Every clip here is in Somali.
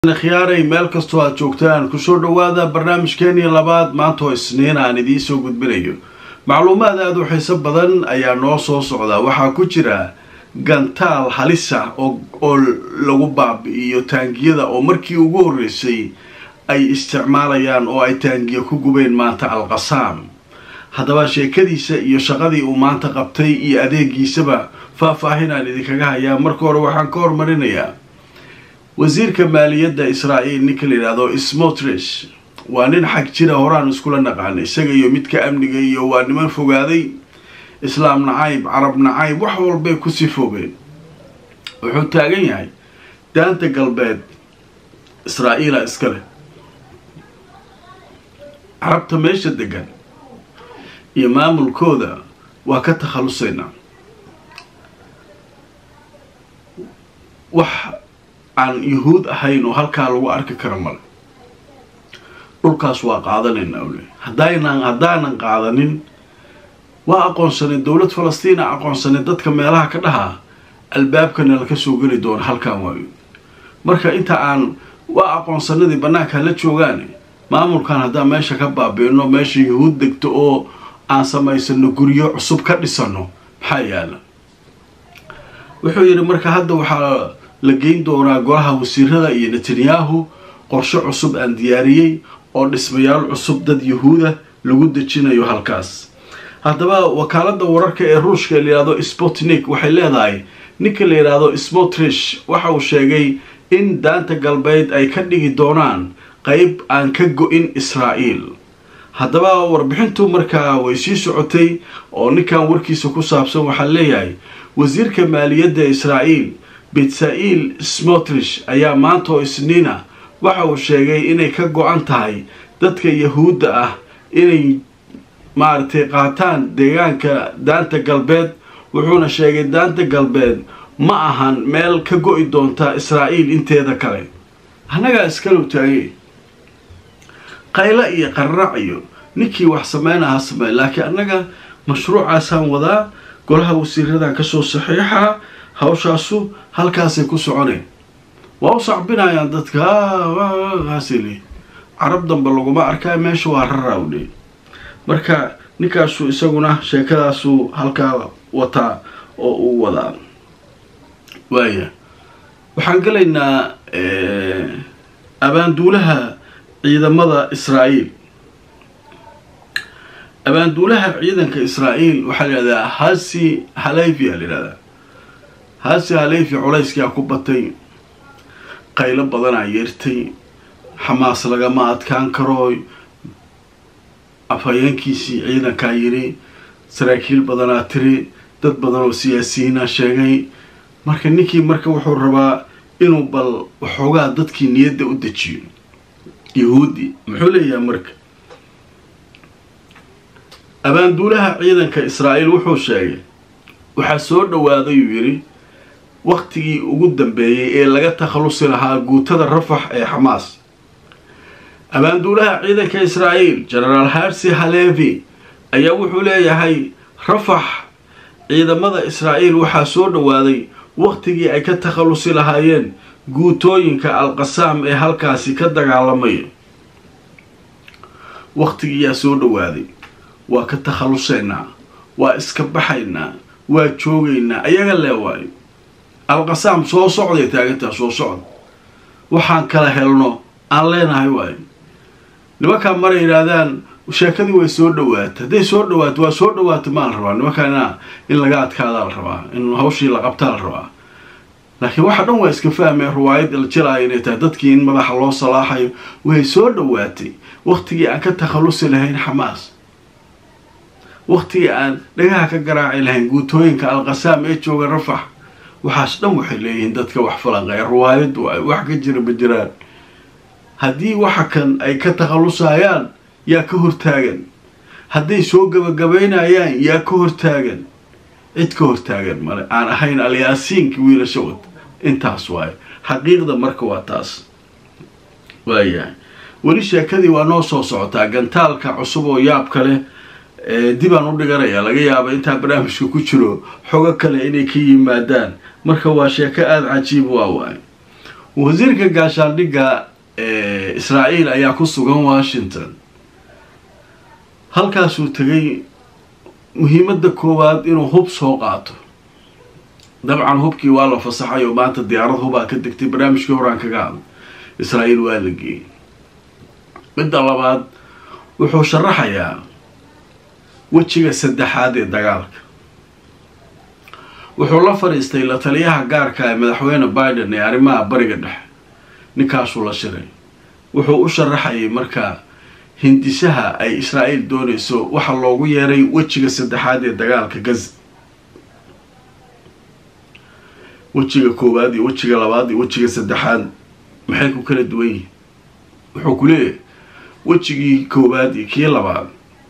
khiyaaray meel kastoo aad joogtaan kusoo dhowaada barnaamijkeenii labaad maanta oo isniin aan idiin soo gudbinayo macluumaad aada u xiiso badan ayaa noo soo socda waxaa ku jira gantaal halisa oo lagu baabi'iyo taangiyada oo markii ugu horreysay ay isticmaalayaan oo ay taangiya ku gubeen maanta alqasaam haddaba sheekadiisa iyo shaqadii uu maanta qabtay iyo adeegiisaba faah-faahinaan idinkaga hayaa marka hore waxaan ka hormarinayaa wasiirka maaliyadda israa'iil ninka la yidhaahdo smotrish waa nin xag jira horaan iskula naqaana isaga iyo midka amniga iyo waa niman fogaaday islaam nacayb carab nacayb wax walbay kusii fogeen wuxuu taagan yahay daanta galbeed israa'iila iska leh carabta meesha degan iyo maamulkooda waa ka takhalusaynaa wax aan yuhuud ahayn oo halkaa lagu arki karo male dhulkaas waa qaadanaynaa ule haddaynan haddaanan qaadanin waa aqoonsanay dowlad falastiina aqoonsanay dadka meelaha ka dhahaa albaabkana laka soo geli doono halkaan waayo marka inta aan waa aqoonsanadii bannaanka la joogaan maamulkan haddaan meesha ka baabiino meesha yuhuud degto oo aan samaysano guryo cusub ka dhisano maxaa yaala wuxuu yidhi marka hadda waxaa la geyn doonaa golaha wasiirada iyo netanyahu qorshe cusub aan diyaariyey oo dhismayaal cusub dad yuhuuda lagu dejinayo halkaas haddaba wakaaladda wararka ee ruushka la yidhahdo sputnik waxay leedahay ninka la yidhaahdo smotrish waxa uu sheegay in daanta galbeed ay ka dhigi doonaan qeyb aan ka go-in israa'iil haddaba warbixintu markaa way sii socotay oo ninkan warkiisa ku saabsan waxaa leeyahay wasiirka maaliyadda israa'iil betsa-iil smotrish ayaa maanta oo isniina waxa uu sheegay inay ka go-an tahay dadka yahuudda ah inay maaragtay qaataan deegaanka daanta galbeed wuxuuna sheegay daanta galbeed ma ahan meel ka go-i doonta israa'iil inteeda kale annagaa iskalow taagay qaylo iyo qararac iyo ninkii wax sameynaha sameey laakiin annaga mashruucaasaan wadaa golaha wasiiradan kasoo saxiixa hawshaasu halkaasay ku soconeen waa u sacbinayaan dadka haasili carab dambe laguma arkaa meesha waa raraawdhe marka ninkaasu isaguna sheekadaasuu halkaa wataa oo uu wadaa waaya waxaan gelaynaa abaanduulaha ciidamada israa'iil abaanduulaha ciidanka israa'iil waxaa la yihahdaa hasi halayfia la yihahdaa hasi halayfi culayskaa ku batay qaylo badanaa yeertay xamaas lagama adkaan karo afhayeenkiisii ciidankaa yidhi saraakiil badanaa tiri dad badan oo siyaasiyiina sheegay marka ninkii marka wuxuu rabaa inuu bal waxoogaa dadkii niyadda u dejiyo yahuudi muxuu leeyahay marka abaanduulaha ciidanka israa'iil wuxuu sheegay waxaa soo dhowaaday uu yidhi waktigii ugu dambeeyey ee laga takhalusi lahaa guutada rafax ee xamaas abaanduulaha ciidanka israa'iil genaraal harsi halevi ayaa wuxuu leeyahay rafax ciidamada israa'iil waxaa soo dhowaaday waktigii ay ka takhalusi lahaayeen guutooyinka alqasaam ee halkaasi ka dagaalamaya wakhtigiiyaa soo dhowaaday waa ka takhalusaynaa waa iska baxaynaa waa joogaynaa ayaga lee waayo alqasaam soo socday taagantaa soo socda waxaan kala helno aan leenahay waayo nimankaa maray yidhaahdaan sheekadii way soo dhawaatay hadday soo dhawaato waa soo dhawaatay maa la rabaa nimankaana in laga adkaadaa la rabaa in hawshii la qabtaa la rabaa laakiin waxa dhan waa iska fahmeen riwaayad aljalaaya inay tahay dadkii in madaxa loo salaaxayo way soo dhawaatay waktigii aan ka takhalusi lahayn xamaas waktigii aan dhagaha ka garaaci lahayn guutooyinka alqasaam ee jooga rafax waxaas dhan waxay leeyihiin dadka wax falanqeya riwaayad waayo wax ka jira ma jiraan haddii waxa kan ay ka takhalusayaan yaa ka hortaagan hadday soo gabagabaynayaan yaa ka hortaagan cid ka hortaagan male aan ahayn alyaasiinka wiilasha wad intaas waayo xaqiiqda marka waa taas waayahay weli sheekadii waa noo soo socotaa gantaalka cusub oo yaabka leh dibaan u dhiganayaa laga yaaba intaa barnaamijka ku jiro xogo kale inay ka yimaadaan marka waa sheeko aada cajiib waa waayo wasiirka gaashaandhigga ee israa'iil ayaa ku sugan washington halkaasuu tegay muhiimadda koowaad inuu hub soo qaato dabcan hubkii waa la fasaxay oo maanta diyaarad hubaa ka degtay barnaamijkii horaan kaga hadla israa'iil waa la geeyey midda labaad wuxuu sharaxayaa wejiga saddexaad ee dagaalka wuxuu la fadhiistay la taliyaha gaarka ee madaxweyne biden ee arrimaha bariga dhexe ninkaasuu la shiray wuxuu u sharaxayay markaa hindisaha ay israa'iil doonayso waxa loogu yeeray wejiga saddexaad ee dagaalka gaza wejiga koowaad iyo wejiga labaad iyo wejiga saddexaad maxay ku kala duwan yihiin wuxuu ku leeyahay wejigii koowaad iyo kii labaad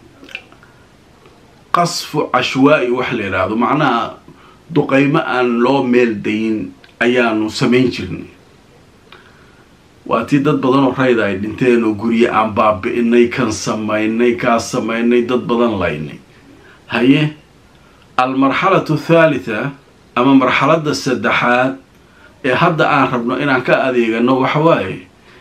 qasfu cashwaa-i wax la yidhaahdo macnaha duqeymo aan loo meel dayin ayaanu samayn jirnay waa tii dad badan oo rayda ay dhinteen oo gurye aan baabi-inay kan samaynay kaas samaynay dad badan laynay haye almarxalatu thaalitha ama marxaladda saddexaad ee hadda aan rabno inaan ka adeegano waxawaaye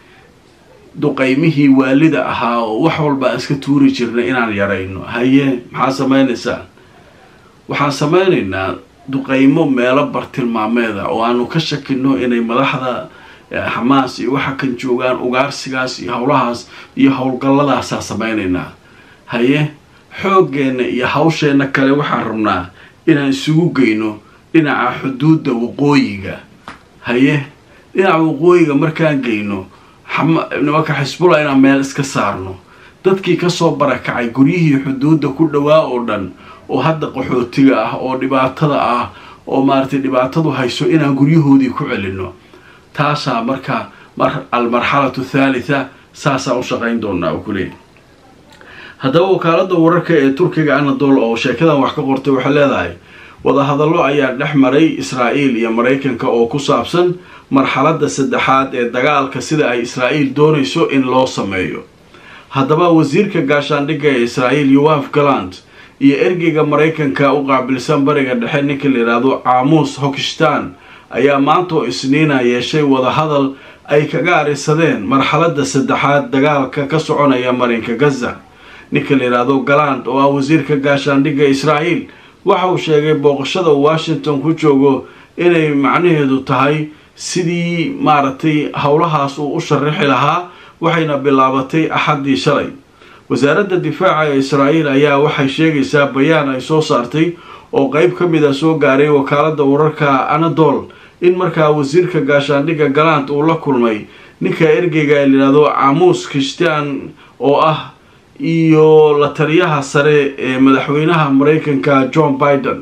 duqeymihii waalida ahaa oo wax walba aan iska tuuri jirnay inaan yarayno haye maxaa samaynaysaa waxaan samaynaynaa duqeymo meelo bartilmaameeda oo aanu ka shakino inay madaxda xamaas iyo waxa kan joogaan ugaarsigaas iyo howlahaas iyo howlgalladaasaa samaynaynaa haye xooggeenna iyo hawsheenna kale waxaan rabnaa inaan isugu geyno dhinaca xuduudda waqooyiga haye dhinaca waqooyiga markaan geyno nimanka xisbullah inaan meel iska saarno dadkii kasoo barakacay guryihii xuduudda ku dhowaa oo dhan oo hadda qaxootiga ah oo dhibaatada ah oo maaragtay dhibaatadu hayso inaan guryahoodii ku celino taasaa marka almarxalatu thaalitha saasaa u shaqayn doonaa u kuleeyahy haddaba wakaaladda wararka ee turkiga anadol oo sheekadan wax ka qortay waxay leedahay wadahadallo ayaa dhex maray israa'iil iyo maraykanka oo ku saabsan marxaladda saddexaad ee dagaalka sida ay israa'iil doonayso in loo sameeyo haddaba wasiirka gaashaandhigga ee israa'iil yoaf galand iyo ergeyga maraykanka u qaabilsan bariga dhexe ninka la yidhaahdo caamuus hokistan ayaa maantoo isniina yeeshay wadahadal ay kaga arisadeen marxaladda saddexaad dagaalka ka soconaya marinka gaza ninka la yidhaahdo galand oo ah wasiirka gaashaandhigga israa'iil waxa uu sheegay booqashada washington ku joogo inay macnaheedu tahay sidii maaragtay howlahaas uu u sharaxi lahaa waxayna bilaabatay axaddii shalay wasaaradda difaaca ee israa'iil ayaa waxay sheegaysaa bayaan ay soo saartay oo qeyb ka mid a soo gaaray wakaaladda wararka anadol in markaa wasiirka gaashaandhigga galant uu la kulmay ninka ergeyga ee layidhaahdo camuus christian oo ah iyo la taliyaha sare ee madaxweynaha maraykanka john biden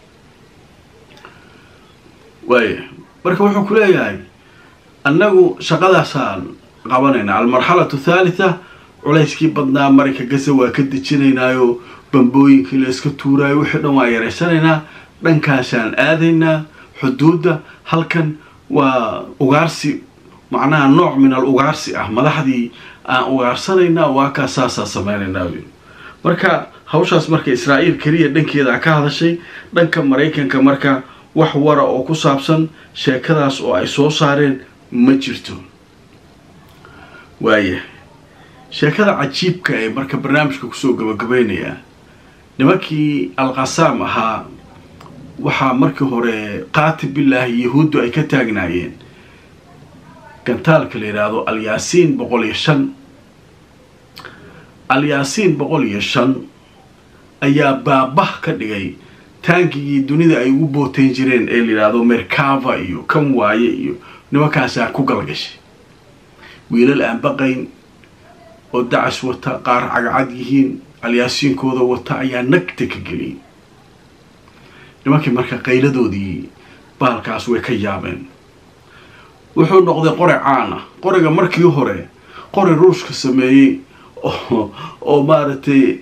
waaya marka wuxuu ku leeyahay annagu shaqadaasaan qabanayna almarxalatu thaalitha culayskii badnaa marinka gaza waa ka dejinaynaayo bambooyinkii la iska tuuraayo wixii dhan waa yaraysanaynaa dhankaasaan aadaynaa xuduudda halkan waa ugaarsi macnaha nooc min al ugaarsi ah madaxdii aan ugaarsanaynaa waa kaa saasaa samaynaynaa marka hawshaas marka israa'iil keliya dhankeeda ka hadashay dhanka maraykanka marka wax wara oo ku saabsan sheekadaas oo ay soo saareen ma jirto waaya sheekada cajiibka ee marka barnaamijka kusoo gabagabaynayaa nimankii alqasaam ahaa waxaa markii hore qaati billaahi yahuuddu ay ka taagnaayeen gantaalka la yidhaahdo alyaasiin boqol iyo shan alyaasiin boqol iyo shan ayaa baabah ka dhigay taangigii dunida ay ugu bootayn jireen ee la yidhaahdo merkava iyo kan waaye iyo nimankaasaa ku galgashay wiilal aan baqayn oo dacas wata qaar cagcad yihiin alyaasiinkooda wata ayaa nagta ka geliyay nimankii marka qayladoodii baalkaas way ka yaabeen wuxuu noqday qori caan ah qoriga markii hore qori ruushka sameeyey oo maaragtay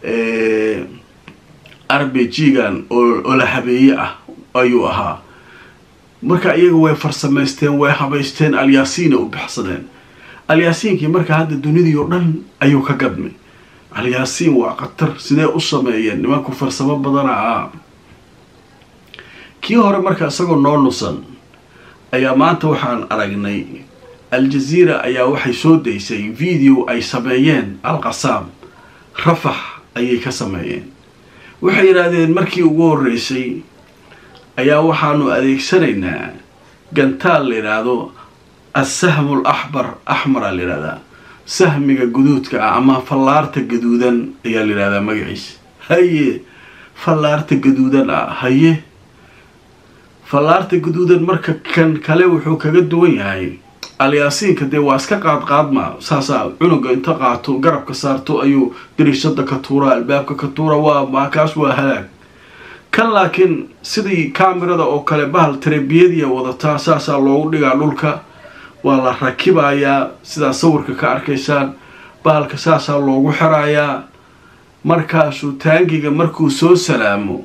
arbejigan oo la habeeye ah ayuu ahaa marka iyaga way farsamaysteen way habaysteen alyaasiina u baxsadeen alyaasiinkii marka hadda dunidii oo dhan ayuu ka gadmay alyaasiin waa khatar sidee u sameeyeen nimanku farsamo badana ah kii hore marka isagoo noo nusan ayaa maanta waxaan aragnay al-jaziira ayaa waxay soo daysay video ay sameeyeen al-qasaam rafax ayay ka sameeyeen waxay yidhaahdeen markii ugu horreysay ayaa waxaanu adeegsanaynaa gantaal la yidhaahdo assahmu l axbar axmara la yidhahdaa sahmiga guduudka ah ama fallaarta gaduudan ayaa la yidhahdaa magaciisa haye fallaarta gaduudan ah haye fallaarta gaduudan marka kan kale wuxuu kaga duwan yahay alyaasiinka dee waa iska qaadqaadma saasaa cunuga inta qaato garabka saarto ayuu dariishada ka tuuraa albaabka ka tuura waa maakaas waa halaag kan laakiin sidii kaamirada oo kale bahal tarebiyadiya wadataa saasaa loogu dhigaa dhulka waa la rakibayaa sidaa sawirka ka arkaysaan bahalka saasaa loogu xirayaa markaasuu taangiga markuu soo salaamo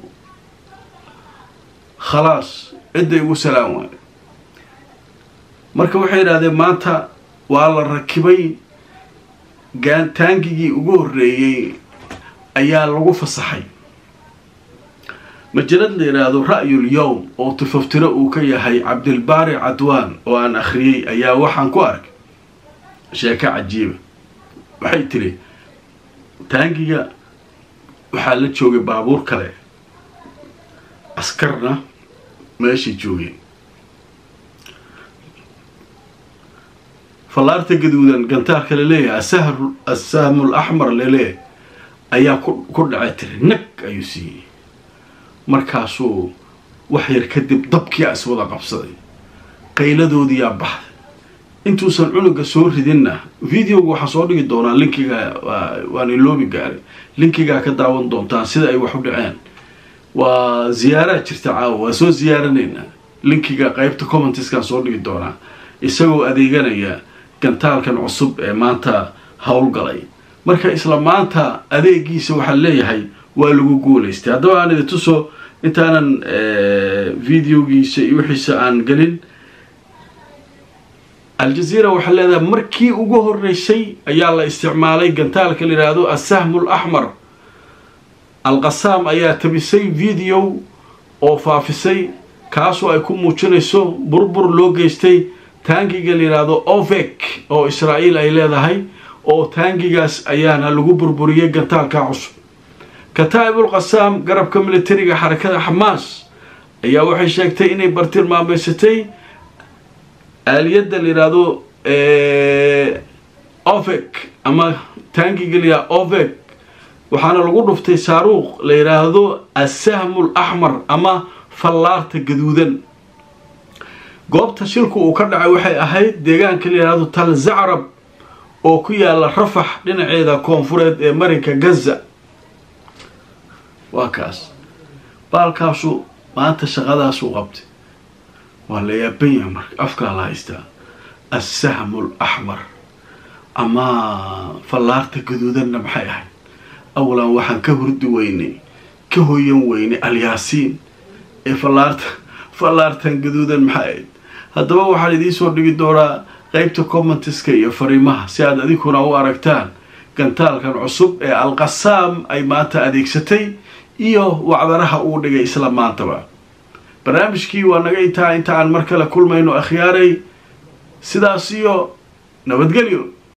khalaas cidday ugu salaam waayo marka waxay yidhahdeen maanta waa la rakibay taangigii ugu horreeyey ayaa lagu fasaxay majalad la yidhaahdo ra'yul yowm oo tifaftiro uu ka yahay cabdilbaari cadwaan oo aan akhriyey ayaa waxaan ku arkay sheeko cajiiba waxay tiri taangiga waxaa la joogay baabuur kale askarna meeshay joogeen fallaarta gaduudan gantaalka laleeyahay asahr assahmu l axmar laleeyahay ayaa ku dhacay tiri nag ayuu siiyey markaasuu wax yar kadib dabkiyaa iswada qabsaday qayladoodiyaa baxday intuusan cunuga soo ridinna videoga waxaa soo dhigi doonaa linkiga waan iloobi gaaray linkigaa ka daawan doontaan sida ay wax u dhaceen waa ziyaaraa jirta caawa waa soo ziyaaranaynaa linkiga qeybta commentiskaan soo dhigi doonaa isagoo adeeganaya gantaalkan cusub ee maanta howlgalay marka isla maanta adeegiisa waxaa leeyahay waa lagu guulaystay haddaba aan idi tuso intaanan videogiisa iyo wixiisa aan gelin aljaziira waxaa leedahay markii ugu horeysay ayaa la isticmaalay gantaalka la yidhaahdo assahmu l axmar alqasaam ayaa tabisay video oo faafisay kaasoo ay ku muujinayso burbur loo geystay taangiga la yidhaahdo ovek oo israa'iil ay leedahay oo taangigaas ayaana lagu burburiyey gantaalka cusub kataa'ibul qasaam garabka militariga xarakada xamaas ayaa waxay sheegtay inay bartilmaameysatay aaliyadda la yidhaahdo ovek ama taangiga la yidhahdo ovek waxaana lagu dhuftay saaruuq la yidhaahdo assahmu l axmar ama fallaarta gaduudan goobta shilku uu ka dhacay waxay ahayd deegaanka la yidhaahdo tal zacrab oo ku yaala rafax dhinaceeda koonfureed ee marinka gaza waa kaas baalkaasu maanta shaqadaasuu qabtay waa la yaaban yaha marka afkaa la haystaa assahmu l axmar ama fallaarta gaduudanna maxay ahayd awalan waxaan ka hurdi weynay ka hoyan weynay alyaasiin ee fallaarta fallaartan gaduudan maxay ahayd haddaba waxaan idiinsoo dhigi doonaa qeybta commentiska iyo fariimaha si aad adinkuna u aragtaan gantaalkan cusub ee alqasaam ay maanta adeegsatay iyo wacdaraha uu dhigay isla maantaba barnaamijkii waa naga intaa inta aan mar kale kulmayno akhyaaray sidaas iyo nabadgelyo